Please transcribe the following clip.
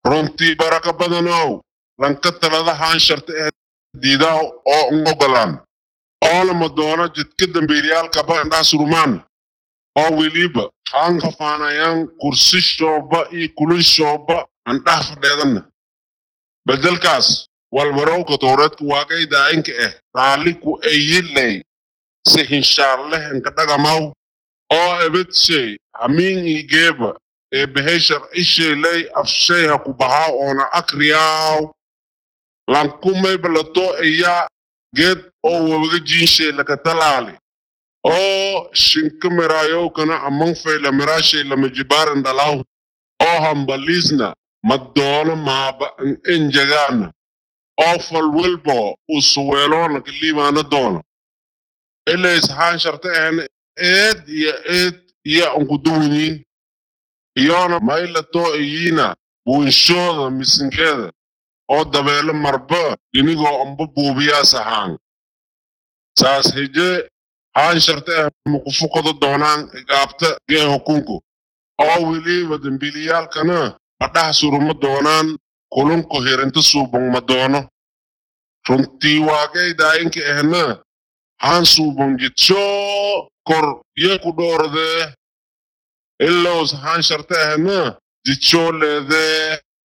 runtii baraka badanow lanka talada haansharta ee diidaa oo un ogolaan oolama doono jidka dambiilayaalkaba indhaha surumaan oo weliba haan kafaanayaan kursi shooba iyo kulin shooba andhaha fadheedanna bedelkaas walbarowka towreedka waaqay daayinka ah raaliku ayilay si hinshaarleh inka dhagamaw oo ebedshay hamiin igeeba ee behay sharcisheelay afshay ha ku bahaa oona akriyaaw lankumay balato ayaa geed oo wabaga jiinshay laka talaali oo shinka miraayowkana amang fayla miraashay lama jibaaran dhalaw oo hambaliisna madoono maaba enjagaana oo falwelbo usuweeloona kaliimaana doono ilays haan sharta ahna eed iyo eed iyo unkuduwinyiin iyona maylato iyiina buunshooda misinkeeda oo dabeelo marba inigoo amba buubiyaas ahaan saas heje haan sharta ah makufukado doonaan igaabta gee hukunku oo weliba dembiilayaalkana adhaha suruma doonaan kulunku hirinta suubong ma doono runtii waaqay daayinka ahna haan suubong jidshoo kor ye ku dhoordee ilows haan sharta ahna jidshoo leedee